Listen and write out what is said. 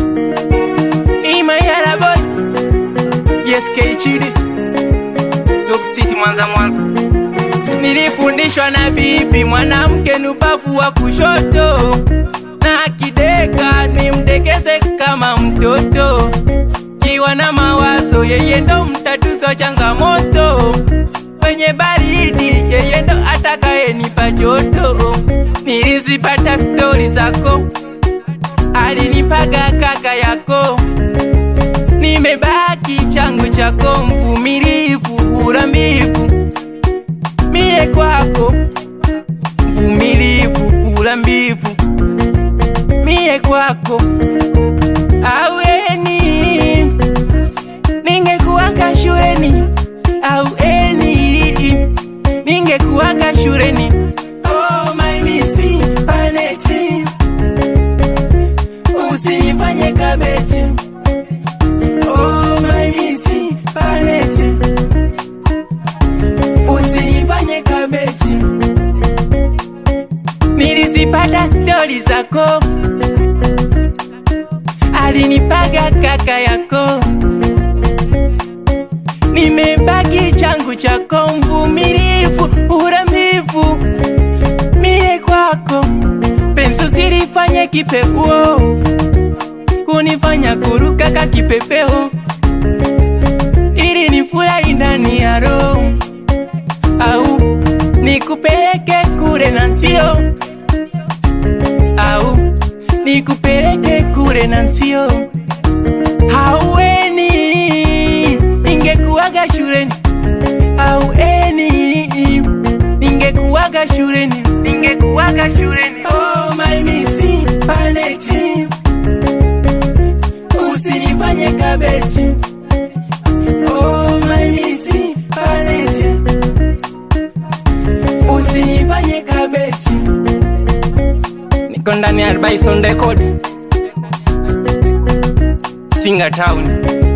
Imayala boy Yes K Chidi Dog City Mwanza Mwanza Nilifundishwa na bibi mwanamke nubavu wa kushoto na akideka ni mdekeze kama mtoto kiwa na mawazo yeye ndo mtatuzo changamoto kwenye baridi yeye ndo atakayenipa joto nilizipata stori zako alinipaga kaka yako nimebaki changu chako mvumilivu urambivu mie kwako mvumilivu urambivu mie kwako aweni ningekuwaga shuleni aueni ningekuwaga shuleni oh, my missing paneti usinifanye kabechi oh, my missing paneti usinifanye kabechi nilizipata stori zako alinipaga kaka yako nimebaki changu chako mvumilivu urambivu mie kwako penzi usilifanye kipepeo kunifanya kuruka ka kipepeo ili nifurahi ndani ya roho au nikupeleke kure na nsio au nikupeleke kure na nsio haueni ningekuwaga shuleni haueni ningekuwaga shuleni ningekuwaga shuleni oh, my missing paneti usinifanye kabechi oh, my missing paneti usinifanye kabechi niko ndani ya Bison Record Singa Town